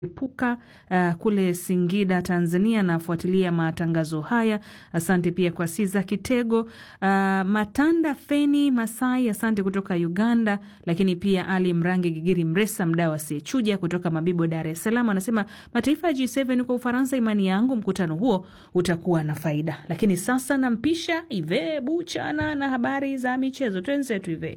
Puka uh, kule Singida, Tanzania, nafuatilia matangazo haya. Asante pia kwa Siza Kitego, uh, Matanda Feni Masai, asante kutoka Uganda. Lakini pia Ali Mrangi Gigiri Mresa, mdau asiyechuja kutoka Mabibo, Dar es Salaam, anasema mataifa ya G7 kwa Ufaransa, imani yangu mkutano huo utakuwa na faida. Lakini sasa nampisha Ive Buchana na habari za michezo. Twenzetu Ive.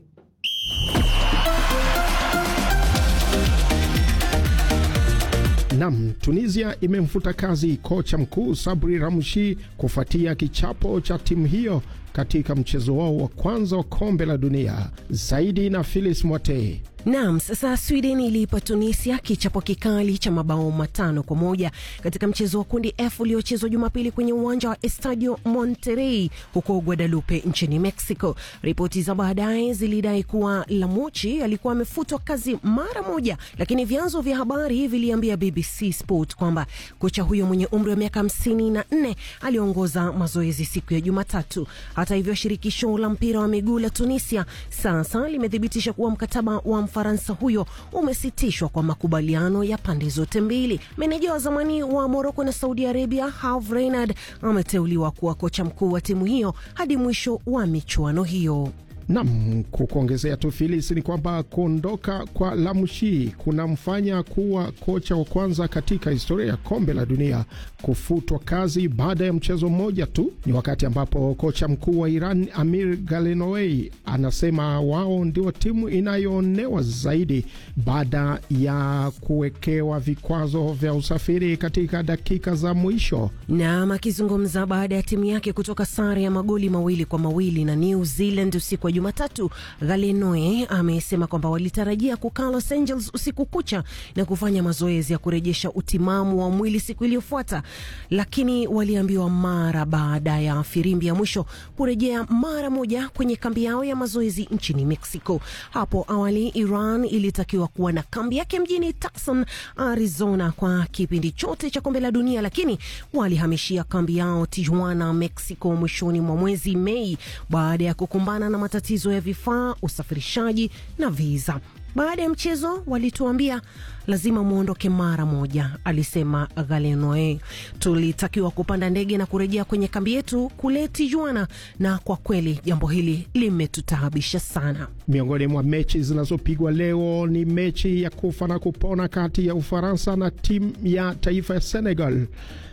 Nam, Tunisia imemfuta kazi kocha mkuu Sabri Ramshi kufuatia kichapo cha timu hiyo katika mchezo wao wa kwanza wa kombe la dunia. Zaidi na Philis Mwatei. Naam, sasa Sweden iliipa Tunisia kichapo kikali cha mabao matano kwa moja katika mchezo wa kundi F uliochezwa Jumapili kwenye uwanja wa Estadio Monterrey huko Guadalupe nchini Mexico. Ripoti za baadaye zilidai kuwa Lamuchi alikuwa amefutwa kazi mara moja, lakini vyanzo vya habari viliambia BBC Sport kwamba kocha huyo mwenye umri wa miaka hamsini na nne aliongoza mazoezi siku ya Jumatatu. Hata hivyo, shirikisho la mpira wa miguu la Tunisia sasa limethibitisha kuwa mkataba wa Mfaransa huyo umesitishwa kwa makubaliano ya pande zote mbili. Meneja wa zamani wa Moroko na Saudi Arabia Herve Renard ameteuliwa kuwa kocha mkuu wa timu hiyo hadi mwisho wa michuano hiyo. Nam, kukuongezea tu Filis, ni kwamba kuondoka kwa Lamshi kunamfanya kuwa kocha wa kwanza katika historia ya kombe la dunia kufutwa kazi baada ya mchezo mmoja tu. Ni wakati ambapo kocha mkuu wa Iran Amir Galenowei anasema wao ndio timu inayoonewa zaidi baada ya kuwekewa vikwazo vya usafiri katika dakika za mwisho. Nam akizungumza baada ya timu yake kutoka sare ya magoli mawili kwa mawili na New Zealand usiku wa Jumatatu, Galenoe amesema kwamba walitarajia kukaa Los Angeles usiku kucha na kufanya mazoezi ya kurejesha utimamu wa mwili siku iliyofuata, lakini waliambiwa mara baada ya firimbi ya mwisho kurejea mara moja kwenye kambi yao ya mazoezi nchini Mexico. Hapo awali Iran ilitakiwa kuwa na kambi yake mjini Tucson, Arizona kwa kipindi chote cha kombe la dunia, lakini walihamishia kambi yao Tijuana, Mexico mwishoni mwa mwezi Mei baada ya kukumbana na matatizo ya vifaa, usafirishaji na viza. Baada ya mchezo walituambia lazima mwondoke mara moja, alisema Galenoe. Tulitakiwa kupanda ndege na kurejea kwenye kambi yetu kule Tijuana, na kwa kweli jambo hili limetutaabisha sana. Miongoni mwa mechi zinazopigwa leo ni mechi ya kufa na kupona kati ya Ufaransa na timu ya taifa ya Senegal.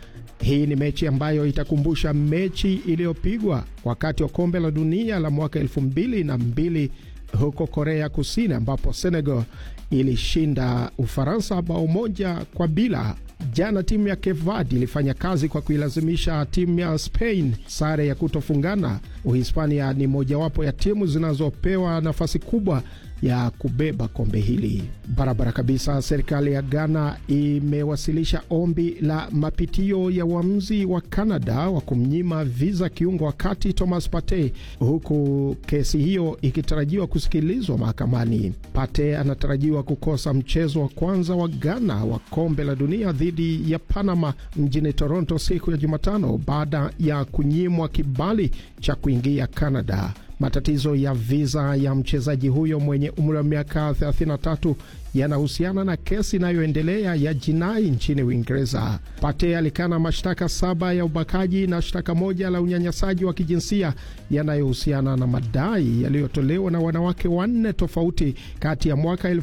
Hii ni mechi ambayo itakumbusha mechi iliyopigwa wakati wa kombe la dunia la mwaka elfu mbili na mbili huko Korea Kusini, ambapo Senegal ilishinda Ufaransa bao moja kwa bila. Jana timu ya Cape Verde ilifanya kazi kwa kuilazimisha timu ya Spain sare ya kutofungana. Uhispania ni mojawapo ya timu zinazopewa nafasi kubwa ya kubeba kombe hili barabara kabisa. Serikali ya Ghana imewasilisha ombi la mapitio ya uamuzi wa Canada wa kumnyima viza kiungo wa kati Thomas Partey, huku kesi hiyo ikitarajiwa kusikilizwa mahakamani. Partey anatarajiwa kukosa mchezo wa kwanza wa Ghana wa kombe la dunia dhidi ya Panama mjini Toronto siku ya Jumatano baada ya kunyimwa kibali cha kuingia Canada. Matatizo ya viza ya mchezaji huyo mwenye umri wa miaka 33 yanahusiana na kesi inayoendelea ya jinai nchini Uingereza. Pate alikana mashtaka saba ya ubakaji na shtaka moja la unyanyasaji wa kijinsia yanayohusiana na madai yaliyotolewa na wanawake wanne tofauti kati ya mwaka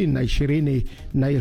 2020 na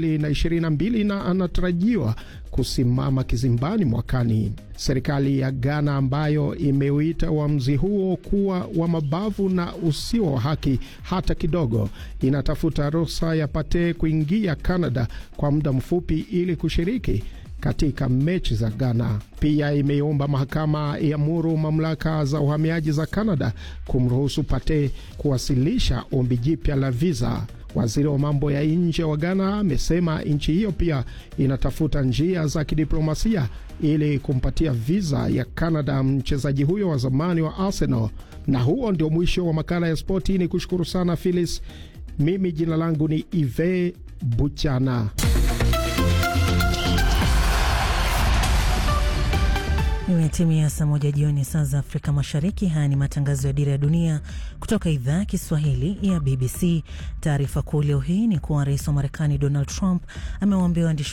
2022 na anatarajiwa kusimama kizimbani mwakani. Serikali ya Ghana ambayo imeuita uamuzi huo kuwa wa mabavu na usio wa haki hata kidogo, inatafuta ruhusa ya Pate kuingia Canada kwa muda mfupi ili kushiriki katika mechi za Ghana. Pia imeomba mahakama iamuru mamlaka za uhamiaji za Canada kumruhusu Pate kuwasilisha ombi jipya la viza. Waziri wa mambo ya nje wa Ghana amesema nchi hiyo pia inatafuta njia za kidiplomasia ili kumpatia viza ya Canada mchezaji huyo wa zamani wa Arsenal. Na huo ndio mwisho wa makala ya spoti. Ni kushukuru sana Phyllis. Mimi jina langu ni Ive Buchana. Imetimia saa moja jioni saa za Afrika Mashariki. Haya ni matangazo ya Dira ya Dunia kutoka idhaa ya Kiswahili ya BBC. Taarifa kuu leo hii ni kuwa rais wa Marekani Donald Trump amewaambia waandishi